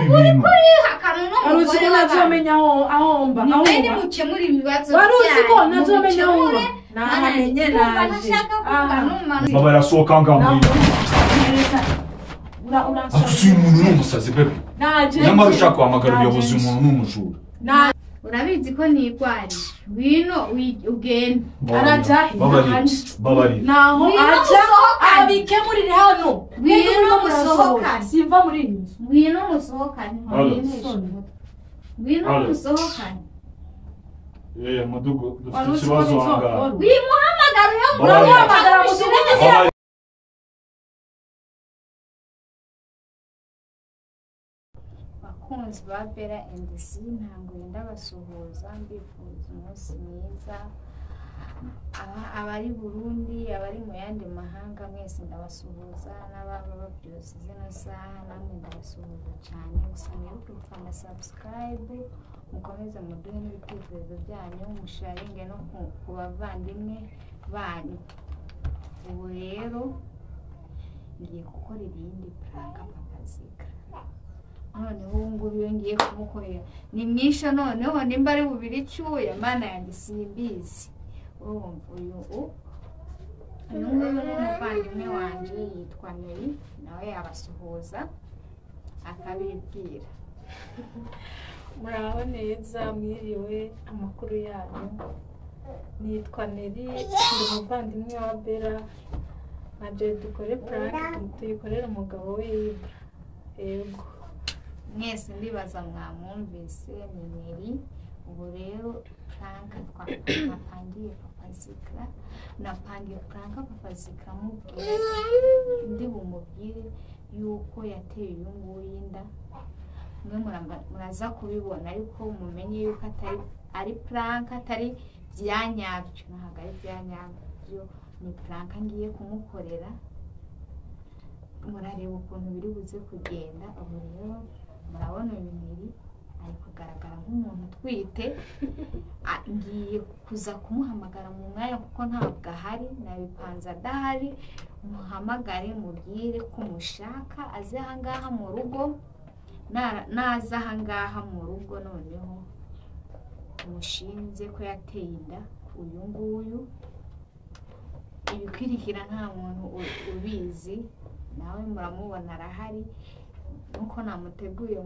ibintu akantu no wari uzi ko ntazomenya aho ahomba ni mwe ni ahomba mukemura ibibazo wari uzi ko byanyu, ntazomenya aho mubikemure. ahomba nahamenye Numva naje ntashaka kuvuga Aha. n'umumaro. baba barasohoka ngaho Neza. Ura- asuye uransobanurira. umuntu ni umusazi bebe Naje nyamara nje. ushaka guhamagara Naje ubuyobozi nje. umuntu ni umujura Na- urabizi ko nirwariye wino wi- ugende Arajya babarira hanze. babarira naho Ngwino ajya musohokane. abikemurire hano Ngwino Mwebwe murimo musohokane. murasohoka. simva muri iyi nzu ngwino musohokane Alo. ntimubinishe ngwino Alo. musohokane eee mudugu wari dufite uzi ko ikibazo ahangaha nzoga wimuhamagara uyo Babarira. muhamagara Babarira. babarira bakunzi ba bera endesi ntabwo yenda basuhuza mbifuza umunsi mwiza Aba- abari burundi abari mu yandi mahanga mwese ndabasuhuza n'ababa babyutse izina saha namwe ndabasuhuza cyane gusa mwibuke gufana sabusikarayibu mukomeze muduhe n'ibitekerezo byanyu musharinge no ku- ku bavandimwe banyu ubu rero ngiye gukorera iyindi puranga papazika noneho ubu ngubu iyo ngiye kumukorera ni mwisha noneho nimba ari bubiri icyuya mana yanjye simbizi urumva uyu u- uyu nguyu ni umuvandimwe wanjye yitwa meri nawe yabasuhuza akabibwira muraho neza mwiriwe amakuru yanyu nitwa neri ndi umuvandimwe wa bera na joy dukore purake tuyikorera umugabo we yibwa yego mwese ndibaza mwamwumvise ni meri ubu rero puranka napangiye papazikara napangiye puranka papazikara mubwira ndi bumubwire yuko yateye uyu nguyu inda mwe muramba- muraza kubibona ariko mumenye yuko atari ari puranka atari bya nyabyo ntabwo ari bya nyabyo ni puranka ngiye kumukorera murareba ukuntu biri buze kugenda ubu rero murabona uyu mubiri ari kugaragara nk'umuntu utwite A- ngiye kuza kumuhamagara mu mwanya kuko ntabwo ahari nabipanze adahari muhamagare mubwire ko mushaka aze ahangaha mu rugo Nara- naza ahangaha mu rugo noneho mushinze ko yateye inda uyu nguyu ibikwirikira nta muntu u- ubizi nawe muramubona arahari nuko namuteguye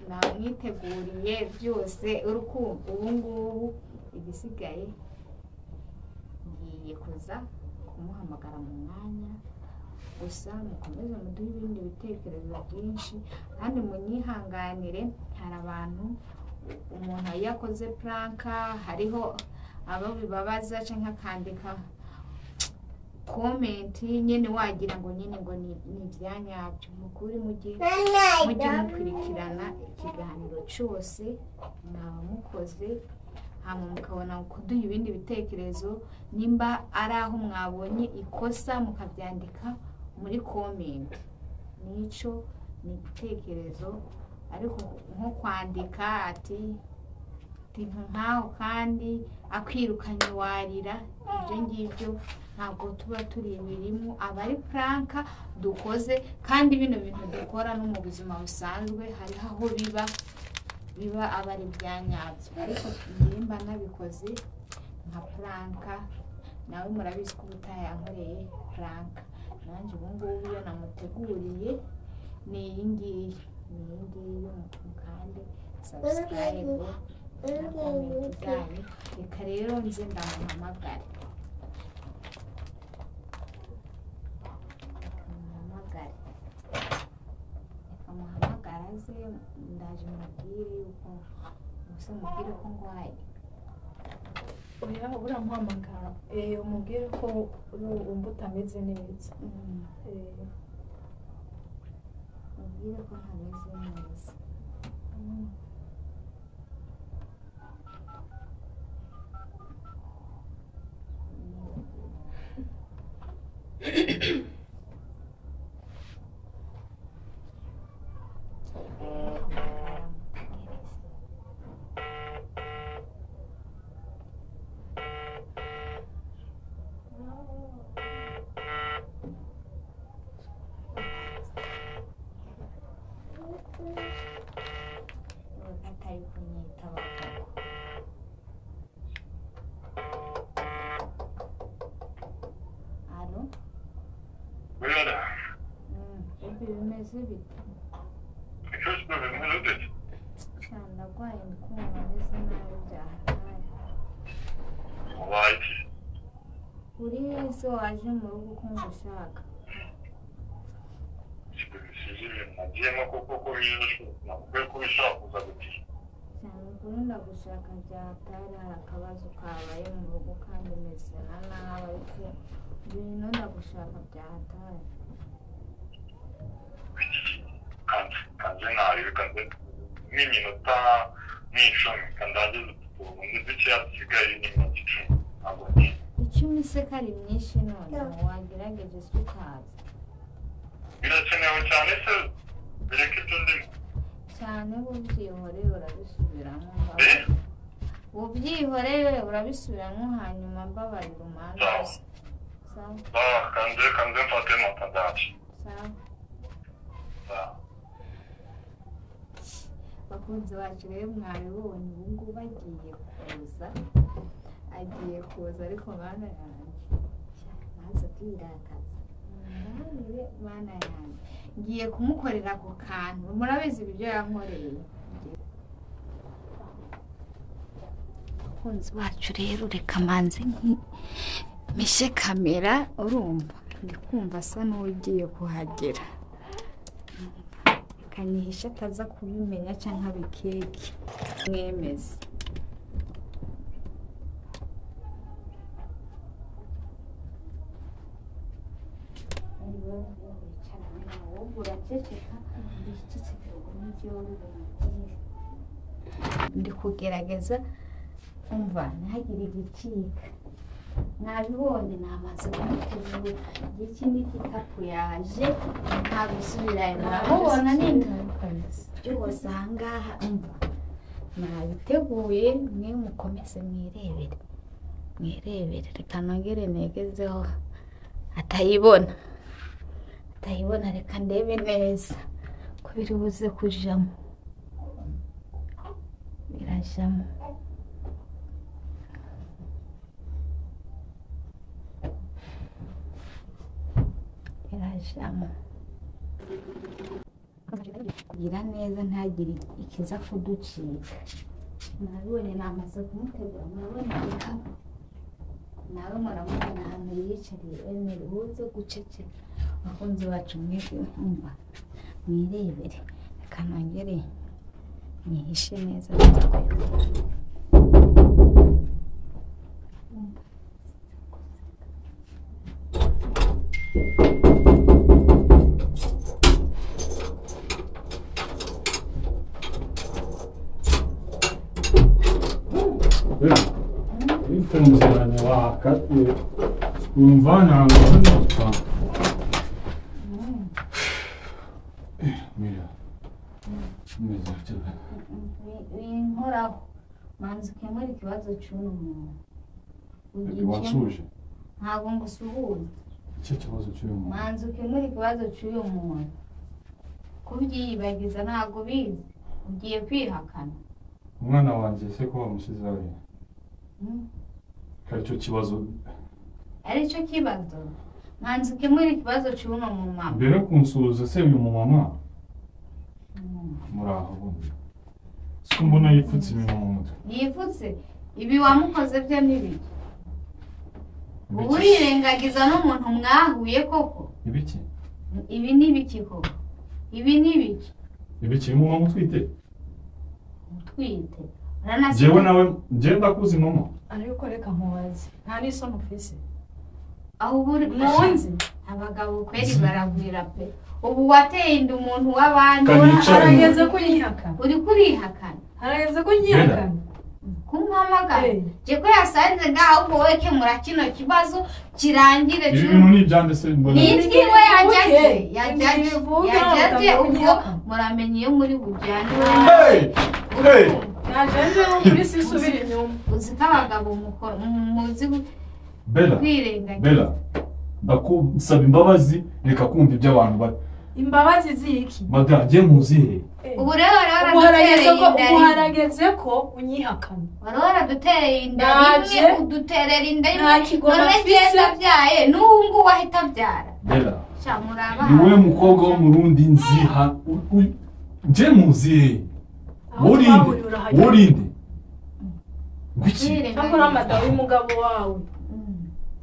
namwiteguriye byose uri kumva ubu ngubu igisigaye ngiye kuza kumuhamagara mu mwanya gusa mukomeze muduhe ibindi bitekerezo byinshi kandi munyihanganire hari abantu umuntu iyo akoze puranka hariho abo bibabaza cyangwa akandika komenti nyine wagira ngo nyine ngo ni ni ibya nyabyo mukuri mujye mujye mukurikirana ikiganiro cyose mwaba mukoze hanyuma mukabona kuduha ibindi bitekerezo nimba ari aho mwabonye ikosa mukabyandika muri komenti n'icyo ni igitekerezo ariko nko kwandika ati ibintu nkaho kandi akwirukanye warira ibyo ngibyo ntabwo tuba turi imirimo aba ari puranka dukoze kandi bino bintu dukora no mu buzima busanzwe hariho aho biba biba aba ari ibya nyabyo ariko nimba nabikoze nka puranka nawe murabizi ko utayankoreye puranka nanjye ubu ngubu iyo namuteguriye ni iyi ngiyi ni iyi ngiyi mukande sabusikarayibu na komenti zanyu reka rero nze ndamuhamagare muhamagare muhamagara ze ndaje mubwire yuko gusa mubwire ko ngwaye oya uramuhamagara eee umubwire ko uru- wumva utameze neza Mm, Eee, mubwire ko ntameze neza mm, umeze bite cyane ndarwaye ndi kumva meze nabi byahaye uri wese waje mu rugo ukumva ushaka cyane ukuri ndagushaka byatari hari akabazo kabaye mu rugo kandi meze na nabi ariko ibintu ndagushaka byatari n'iminota n'icumi kandagiza utu tuntu dukeya dusigaye n'iminota icumi ntabwo ni icumi se kari myinshi none wagerageje se ukaza birakenewe cyane se bireke ibyo ndimo cyane bubyihoreye urabisubiramo Eh? mbabarira bubyihoreye urabisubiramo hanyuma mbabarira umanza gusa sawa Ah, kanze kanze mfate amata ndaki sawa bakunzi bacu rero mwabibonye ubu ngubu agiye kuza agiye kuza ariko mana yanjye maze kwirakaza Munanire, mana yanjye ngiye kumukorera ako kantu murabizi ibyo yankoreye abakunzi bacu rero reka manze mishe kamera urumva ndi kumva asa n'ugiye kuhagera kanihisha ataza kubimenya cyangwa abikeke mwemeze ndi kugerageza umva ntihagire igicika nabibonye namaze kumutera iki ni igikapu yaje ntabisubirayo murabubona nini byose ahangaha umva nabiteguye mwe mukomeze mwirebere mwirebere reka nongere negezeho atayibona atayibona reka ndebe neza ko biri buze kujamo birajamo birajamo kugira neza ntagire ikiza kuducika nabibone namaze kumutegura murabona igikapu nawe muramubona ahantu yiyicariye emere uze guceceka abakunzi bacu mwese mwumva mwirebere reka nongere mwihishe neza neza ko yumva. bitewe umuziranyo wakatiye wumva ntabwo ari nutwa mira umeze gutya binkoraho manza ukemura ikibazo cy'uno muntu ugikemura wansuje ntabwo ngusuhuza icyo kibazo cy'uyu muntu manza ukemura ikibazo cy'uyu muntu kubyiyibagiza ntabwo bizi ugiye kwihakana umwana wanjye ese ko wamusize ari aricyo kibazo ari cyo kibazo manza ukemura ikibazo cy'uno mu mama mbere yo kunsuhuza se uyu mumama muraho bundi siko mbona yipfutse ibintu mu mutwe yipfutse ibi wamukoze byo ni biki ubu Ibiki? urirengagiza n'umuntu mwahuye koko ibiki ibi ni biki koko ibi ni biki ibiki mumama utwite utwite uranasiga- njyewe nawe njyewe ndakuzi mama ariko reka mubaze nta n'isoni ufise aho ubu uri- munzi abagabo kweri baragwira pe ubu wateye inda umuntu w'abandi Kanica. harageze ko nyihakana uri kurihakana harageze ko nyihakana kumpamagara Eh, jye ko yasanze ngaho ubwo wowe kemura kino kibazo kirangire ibi cyubu. bintu ni ibyande se mbona Ni- nitwiwe yajyaje Ibi yajyaje bivuga, yajyaje batavuga ubwo inyama. muramenya iyo muri bujyanire Hey! Hey! najenje no kuri si subira inyuma uzi ko abagabo mukora mu- muzi bela kwirengagiza bela ndakusaba imbabazi reka kumva ibyo abantu bari imbabazi ziki madagiye muzihe ubu rero rero ubu harageze ko- inda ubu rimwe harageze ko unyihakana wari waradutereye inda Naje. rimwe uduterera inda Nta rimwe kigoma none mfise. keza abyaye n'ubu ngubu ahita abyara bela sha muraba niwe mukobwa w'umurundi nziha u- u- nje muzihe Aho worinde twahuriye urahagera. worinde ngwiki cyakora amadawe y'umugabo wawe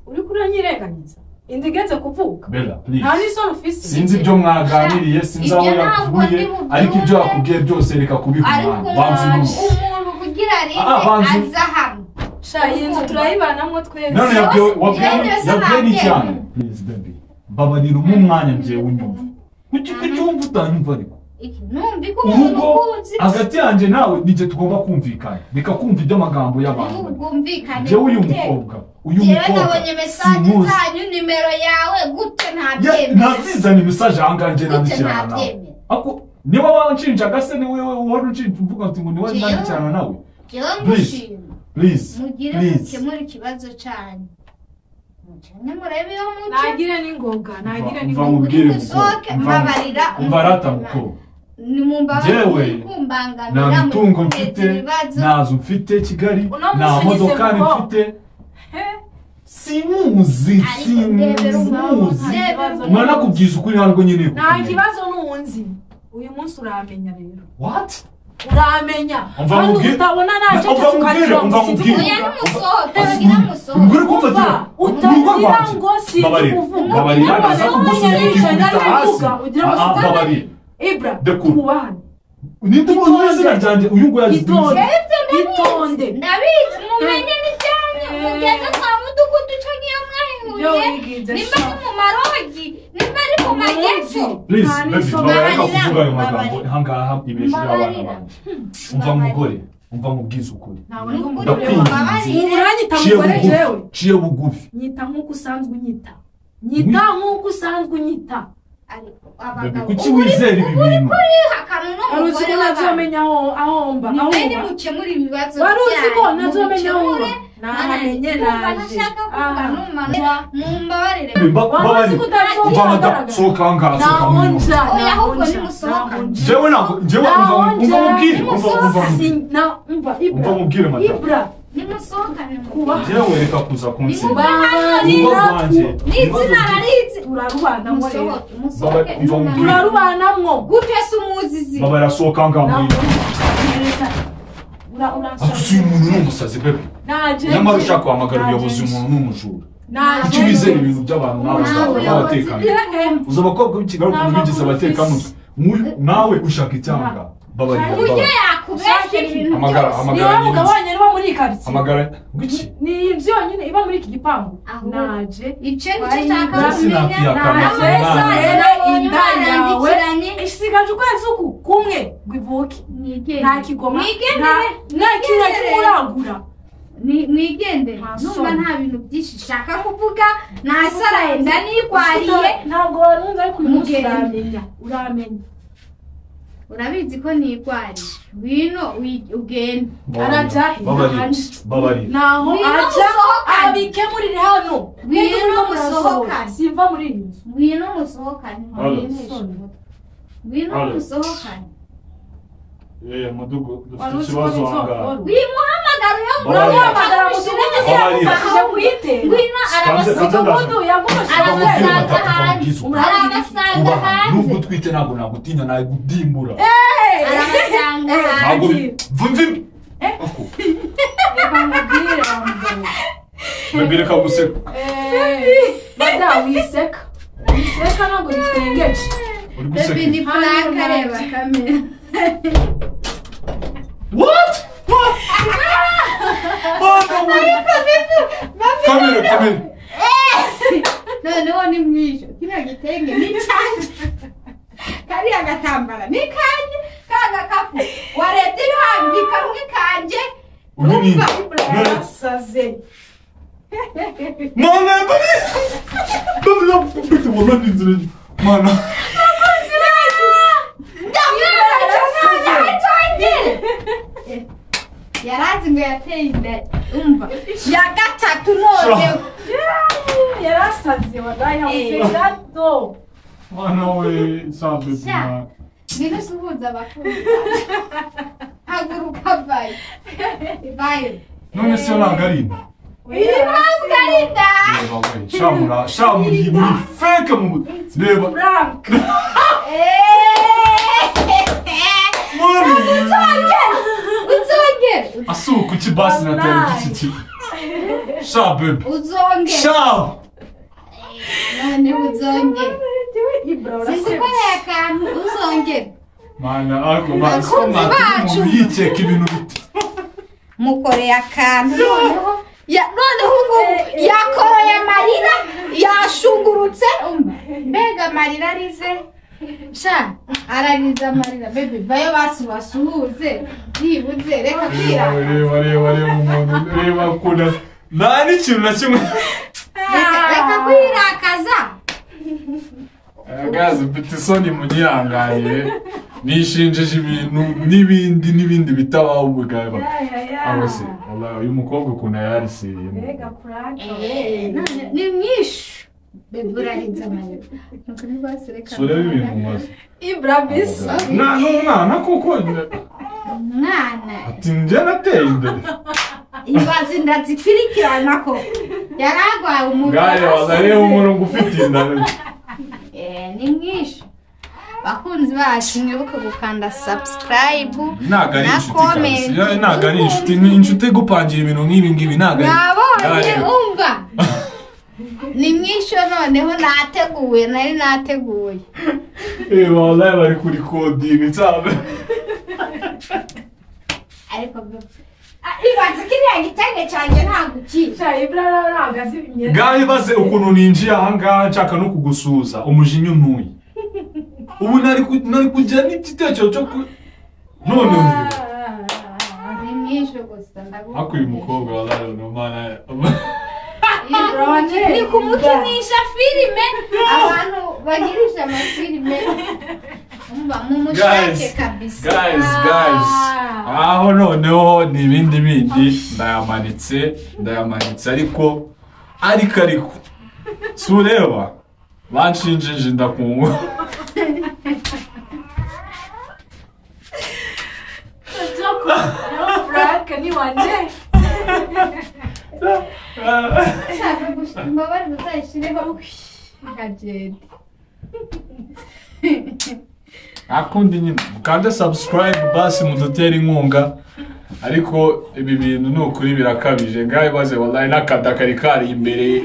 uriko uranyirenganyiza inda igeze kuvuka bela nta please n'isoni ufise sinzi ibyo mwaganiriye sinzi aho Ibyo ntabwo yakuvuye ndibubyumve. ariko ibyo yakubwiye byose reka kubikubana ariko banzi nanje n'ubu umuntu kugira Ah, rinde banzi. aza hano sha iyi nzu turayibanamwo twese none yabwiwe wabwiwe Byose yabwiwe ni babyemeye. cyane please baby babarira umwe umwanya njyewe unyumva kuki kuki wumva utanyumva ariko iki numva ko umuntu urugo ukunzi hagati yanjye nawe nijye tugomba kumvikana reka kumva iby'amagambo y'abantu bari bwumvikane njyewe uyu mukobwa uyu Jewe mukobwa nabonye mesaje simuzi zanyu nimero yawe gute Ya- ntabyemera nazizanye imisaje ahangahe gute nandikirana nawe ntabyemera ako niba wanshinjaga se ni wowe uhora unshinja uvuga ngo ni wowe Jewe- nandikirana nawe jewe Please. ngushima please mugire please mukemure ikibazo cyanyu mucane murebe iyo muce nagire n'ingoga nagire Mva- mva n'ingoga mubwire musohoke mukobwa mbabarira umva arata mukobwa nimumbabarire Jewe, muri kumbangamira nta muri mitungo kumeza mfite ibibazo nta nzu mfite kigali Uno munsi nta ugize modokari mukobwa. mfite simuzi ariko ndebera umuntu simuzi ndebera Nta umuntu umwana nakubwiza ukuri ntabwo nyine nta kibazo n'uwunzi uyu munsi uramenya rero what uramenya Umva kandi mubwire- utabona Umva nacecetse mubwire, ukagira ngo umva sinzi mubwire. kuvuga oya nimusohoke bagira musohoke nguri kumfatira Umva, utagira ngo sinzi babarira kuvuga babarira Ugira ngo ndashaka sinzi kugusubiza kuvuga, ikikubita hasi Ah, ah, nari bivuga, ugira ngo sinzi- babarira ibra Dekura. twubahane ninde ubonye Itonde. izina ryanjye uyu nguyu azi itonde izina itonde ndabizi mumenye n'ibyanyu Eh. mugeze kwa mudugudu uco niyo ibyo mwahihuye wigize nimba ari mu marogi nimba ari mu majyepfo Please, Nta baby, n'isomo. babarira reka Babarira, kuvuga ayo magambo babarira. ahangaha ibeshejeho abana Babarira. banjye umva mugore umva mubwize ukuri ntabwo Ni ndi ukuri umugore Ndakwinginze. wawe ubu uranyita ciye mugore jewe bugufi ciye bugufi nyita nk'uko usanzwe unyita nyita nk'uko usanzwe unyita ariko Baby, abagabo kuki wizera ibi bintu akantu wari uzi n'umugore ko w'abantu nazomenya aho ahomba ni mwe ahomba nimukemura ibibazo wari uzi ko byanyu nazomenya ahomba mubikemure nahamenye naje Aha. mumbabarire wari uzi ko babarira umva utazohagaragara madamu sohoka ahangaha sohoka naho mu nja Oya, naho ahubwo nja nimusohoke. naho nja jewe ntabwo jewe umva umva mubwire umva umva Si- mubwire na- umva ibra umva mubwire madamu ibra nimusohokane kuba jewe reka kuza kunsinda babarira Umva wanjye. n'izina narizi turarubanamo rero musohoke musohoke Baba- umva mubwire. turarubanamwo gute se umuzizi babarira sohoka ahangaha mwira ako si uyu muntu ni umusazi bebe nyamara ushaka guhamagara ubuyobozi umuntu ni umujura kuki wizera ibintu by'abantu nawe Ntabwo n'abatekano uzi abakobwa b'ikigali ukuntu bigeze abatekamutwe Nk'uyu- nawe ushaka icyanga babarira ujye babarira. yakubeshya ibintu Amagara, byose amagara. niba mugabanye niba muri iyi karitsiye amagara ngwiki ni inzu yonyine iba muri iki gipangu Aho. naje ibyo Wari- nicyo ushaka Mbese kumenya nakwiyakana Nawe cyane. saa yera Inda Imana yawe. yandikiranye isigaje ukwezi uku kumwe ngo ivuke nta kigoma mwigendere nta- nta kintu kimuragura Ni- mwigendere Nta numva soni. nta bintu byinshi ushaka kuvuga nasara yenda nigwariye ntabwo warunze ariko uyu munsi Mugende. uramenya uramenya urabizi ko nigwariye wino wi- ugende Arajya he? babarira babarira naho Ngwino ajya musohokane. abikemurire hano Ngwino Ngwino musohokane. simva muri iyi nzu ngwino musohokane Alo. ntimunesha umutwe ngwino Alo. musohokane Eh, mudugu wari dufite uzi ko ikibazo ahangaha bizogora wimuhamagara iyo Babarira. uramuhamagara mu mudugudu se Babarira. yagufashije kuyitera ngwino Kanze, arabasa- kanze, mudugudu yagufashije Arabasanga. kuyitera Babarira arabasanga batatu hanze babwiza ukuri. arabasanga kubaha hanze nubwo utwite ntabwo nagutinya nagudimbura arabasanga hanze ntabwo agiye. vumva ibi Ako. reka mubwire wamugabo Baby, reka guseka madamu wiseka wiseka ntabwo bitwengeje uri bebi ni guseka purake areba kamera what What? What? kamera kamera noneho ni mwisho kino gitenge ni cyanyu kariya gatambara ni kanyu ka gakapu wareta ibihambika kamwe kanje uyu ni Umva. None- yasaze Mwana, baby! Baby, nakukubita, wallahi ni nzira nyi. Mwana. yarazi ngo yateye inda umva ya gatatu noneho yarasaze wadayi habuze gato Mwana we, sawa, baby, Sha. mwana. ngwino usuhuza abakunda haguruka bayo bayo none se ntabwo ari inda iyi mpamvu ari inda Reba we, sha muri- sha muri- muri feke mu bu- reba frank mami uzongere asuka ukibasi natera Wallahi. kikiki sha bebe uzongere sha noneho uzongere ibura sisi urasebye ukoreye akantu uzongere mana ariko bazi ko Bakunzi mwatuma bacu. umuntu yikeka ibintu biti mukoreye akantu noneho ya- noneho ubu ngubu yakoroye amarira yashungurutse mbega amarira arize sha ararize amarira bebe vayo basi basuhuze byibuze reka kwira reba reba reba reba umuntu reba akunda nta n'ikintu na kimwe Reka- reka kwirakaza gazi mfite isoni munyihanganiye nishinjije ibintu n'ibindi n'ibindi bitabaho ubugaba abo se wallahi, uyu mukobwa ukuntu yarisiriye mbega frank Eh, none- ni myinshi bebe urarize amarira nuko ni rwose reka sureba ibintu umaze ibura bisa nta n'umwana kuko umwana ati njye nateye imbere imbazi ndazikurikirana ko yari arwaye umugabo ngahe wazariyeho umurongo ufite inda Eh, ni mwinshi bakunzi bacu mwibuke gukanda subscribe ntabwo ari na inshuti kabisa comment. Ya- ntabwo ari inshuti ni inshuti gupangira ibintu nk'ibi ngibi ntabwo ari Ngahe. nabonye umva ni mwinshi noneho nateguye nari nateguye Eh, wallahi bari kurikodinga cyane ariko ibanza kiriya gitenge cyanjye ntabwo ukizi sha ibura ntabwo azi imyenda ngahe baze ukuntu ninjiye ahangaha nshaka no kugusuhuza umujinya untuye ubu nari ku- nari kujya n'igitekerezo cyo ku none uyu ni mwinshi gusa ndaguha ariko uyu mukobwa wallahi ni umwana ni kumukinisha filime abantu bagirisha amafilime umva mumushake Guys, kabisa guys guys aho noneho ni ibindi bindi ndayamanitse ndayamanitse ariko ariko ariko si ureba banshinjije ndakungwa joko rero frank ni wanje ushaka gushima imbabare uzayishyireho ukagenda akundi nyine mukande subscribe basi mudutere inkunga ariko ibi bintu ni ukuri birakabije ngaho baze wallahi n'akada kari kari imbere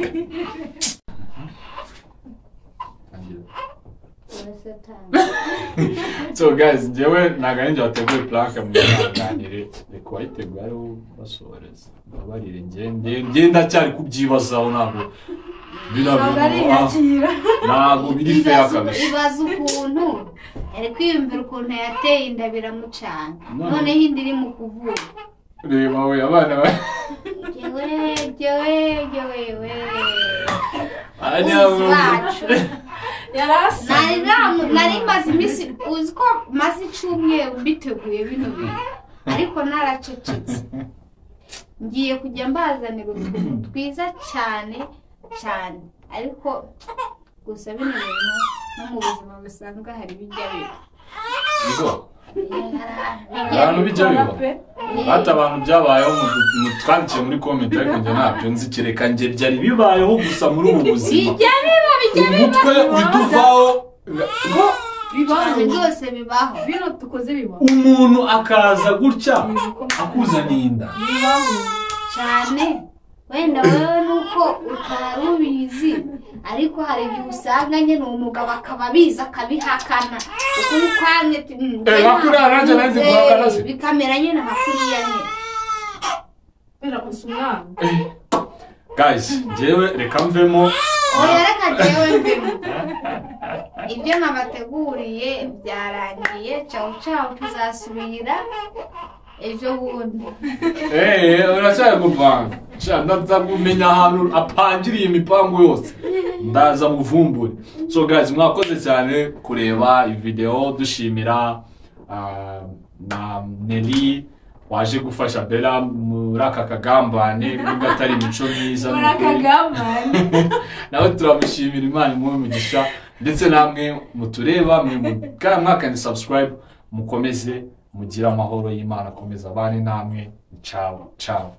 so guys njyewe ntabwo ari njye wateguye planke mu biganire reka wayiteguyeho basohoreza mbabarire njye njye- njye ndacyari kubyibazaho ntabwo ntabwo ari birabintu ah, iyakira ntabwo biri feya ibaza kabisa ibaza ukuntu ari kwiyumvira ukuntu yateye inda biramucana None- noneho inda iri mu kuvuga reba we abana ba Jyewe, jyewe, jyewe, we. ari Uzi abo- bacu yari asa nari namu- nari maze iminsi uzi ko maze icyumweru mbiteguye bino bintu ariko naracecetse ngiye kujya mbazanira utuntu twiza cyane cyane ariko gusa bino bintu no mu buzima busanzwe hari bijya biba Bigo. Bijya abantu bijya biba biba. hata abantu byabayeho mu- mu- twandikiye muri komenti ariko njye ntabyo nzi kereka njye byari bibayeho gusa muri ubu buzima bijya biba bijya umutwe utuvaho bibaho biba byose bibaho bino dukoze bibaho umuntu akaza gutya akuzaniye inda bibaho cyane wenda wowe nuko utari ubizi ariko hari igihe usanga nyine uwo mugabo akaba abizi akabihakana ukuri kwamye ati, "Mm, Eh, njye hakuriya nanjye nari nzi ntabyo guhakana nzi." se. bikamera nyine hakuriya nyine biragusa umwana guys njyewe reka mvemo oya reka jyewe mbemo ibyo nabateguriye byarangiye cawu cawu tuzasubira ejo bundi Eh, urashaka gupanga Sha, ndaza kumenya ahantu apangiriye imipango yose ndaza muvumbure so guys mwakoze cyane kureba iyi video dushimira ah, na Nelly waje gufasha Bella muri aka kagambane nubwo atari imico myiza muri nukuri. akagamane nawe turamushimira imana imuhe umugisha ndetse namwe mutureba mwe mu- mwakande subscribe mukomeze mugire amahoro y'imana akomeza abane namwe cawo cawo